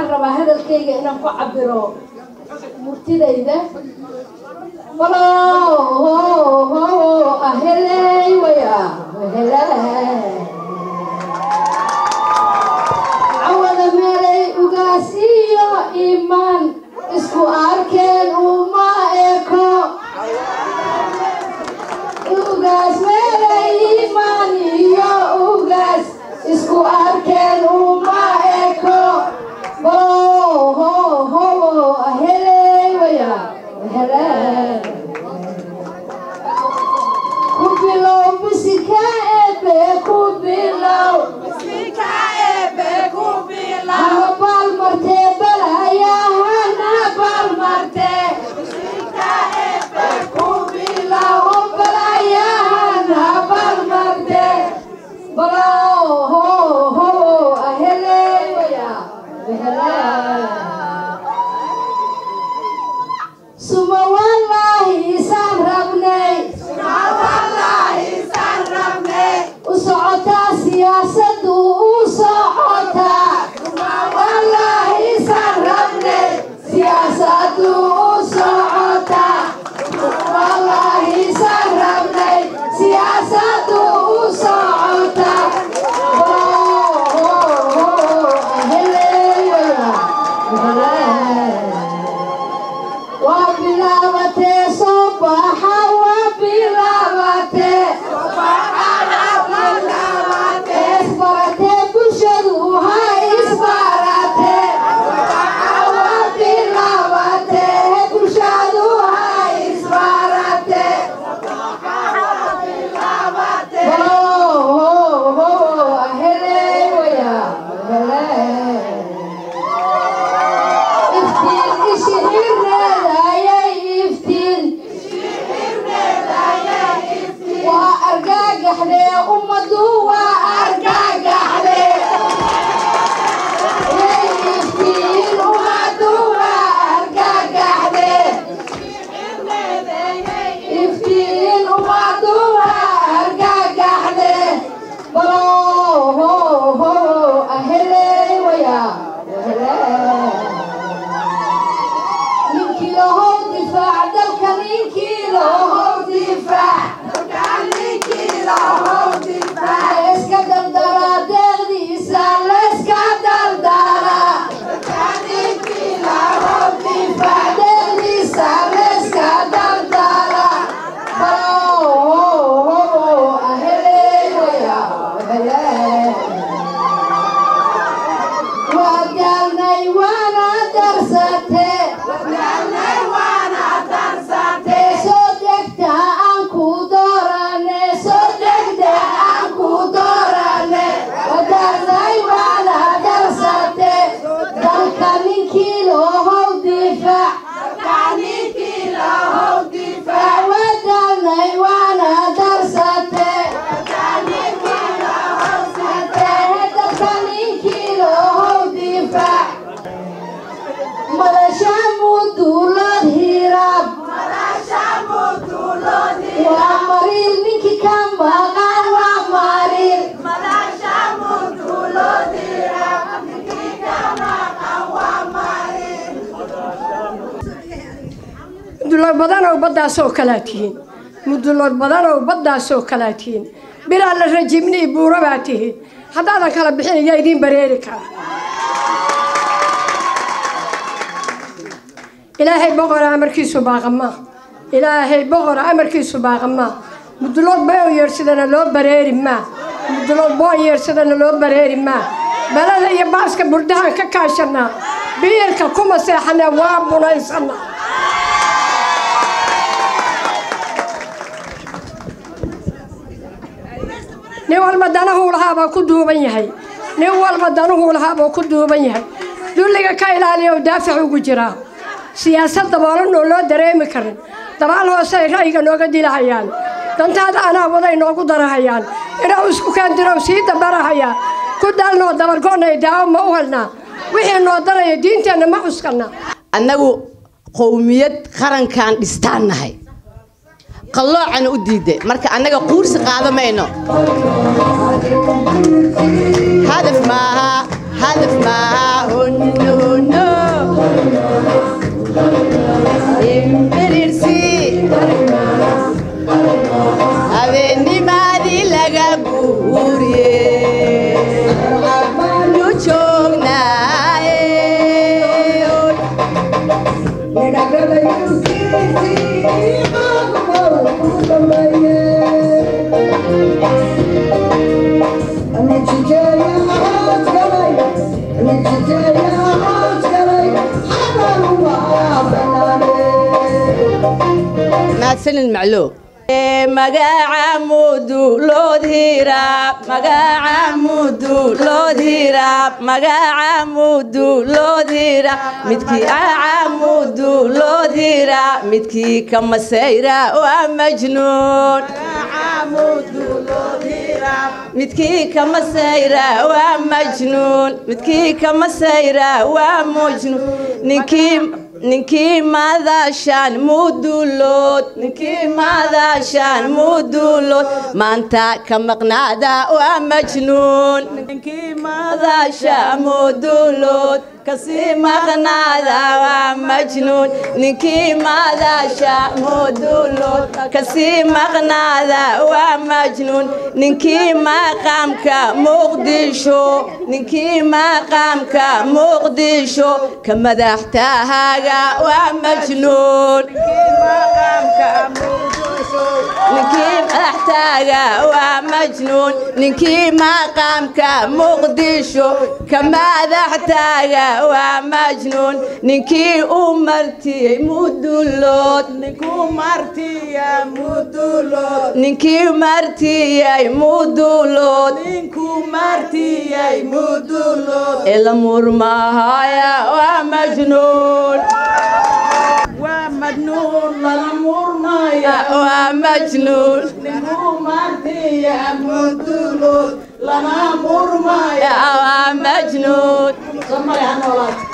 waxaan rabaa hadalkayga inaan ku cabiro murtidayda walo aheley waya cawada meelay ugaas iyo imaan isku arkeen uma eko ugaas meelay imaan iyo ugaas isku arkeen uma eko walo aheley waya ku bilow bisika ebe ku bilow haba baal martee balahayahana baal martee ku bilow balahayahana baal martee balo ho ho aheley waya suma wallaahi isaan rabnay u socotaa siyaasadu u socotaa wallaahi isaan rabnay siyaasadu u socotaa wallaahi isaan rabnay siyaasadu u socotaa waa bilaabatee soo baxa waa bilaabatee isbaratee bulshadu ha isbaratee waa bilaabatee bulshadu ha isbaratee heley waya iftiin ishi hirneedayay iftiin waa argagaxdee ummadu waa argagaxdee yay iftiin ummadu waa argagaxdee iftiin ummadu waa argagaxdee balo ho ho aheley waya ninkii lahow difaac dalka ninkii lahow difaac iska dardara deeqdiisa layska dardara difaac deeqdiisa layska dardara balo aheley waya waa gaalnay waana darsatee soo degta aan ku doorane soo degta aan ku doorane wadaalnay waana darsate dalka ninkii loohow difaac wadaalnay waana darsate dalka ninkii loohow difaac madasha mudulood hiraab waa mariil ninkii ka maqan waa mariil mudulood badan oo baddaasoo kalaa tihiin mudulood badan oo baddaasoo kalaa tihiin bilaa la rajimnii buuro baa tihiin haddaadan kala bixin ayaa idiin bareeri kara ilaahay boqora amarkiisu baaqamaa ilaahay boqora amarkiisu baaqamaa mudulood boo yeersadana loo bareeri maa mudulood boo yeersadana loo bareeri maa balada iyo baaska burdahan ka kaashanaa biirka kuma seexanaa waa bunaysanaa nin walba danahuu lahaabaa ku duuban yahay nin walba danuhuu lahaabaa ku duuban yahay dulliga ka ilaaliya oo daafac ugu jiraa siyaasad daboolan oo loo dareemi karin dabaal hoose ay ra'yiga nooga dilahayaan dantaada anaa waday noogu darahayaan inuu isku kaandirow sii dabarahaya ku daalnoo dabargo'nay daawo ma u helnaa wixii noo daraya diinteenna ma cuskana annagu qowmiyad qarankan dhistaan nahay qalloocana u diiday marka annaga quursi qaado mayno hadaf maaha hadaf maaha hun hun mahadsanin macloo magaca mudulood hiraab magaca mudulood hiraab magaca mudulood hiraab midkii aca mudulood hiraab midkii ka masayra waa majnuun midkii ka masayra waa majnuun midkii ka masayra waa majnuun ninkii ninkii madashaan mudulood ninkii madashaan mudulood maanta ka maqnaada waa majnuun ninkii madasha mudulood kasii maqnaada waa majnuun ninkii madasha mudulood kasii maqnaada waa majnuun ninkii maqaamka muqdisho ninkii maqaamka muqdisho ka madaxtahaaga waa majnuun ninkii madaxtaaga waa majnuun ninkii maqaamka muqdisho ka madaxtaaga waa majnuun ninkii u martiyey mudulood ninkii martiyey mudulood ila murmahaya waa majnuun waa majnuun waa majnuun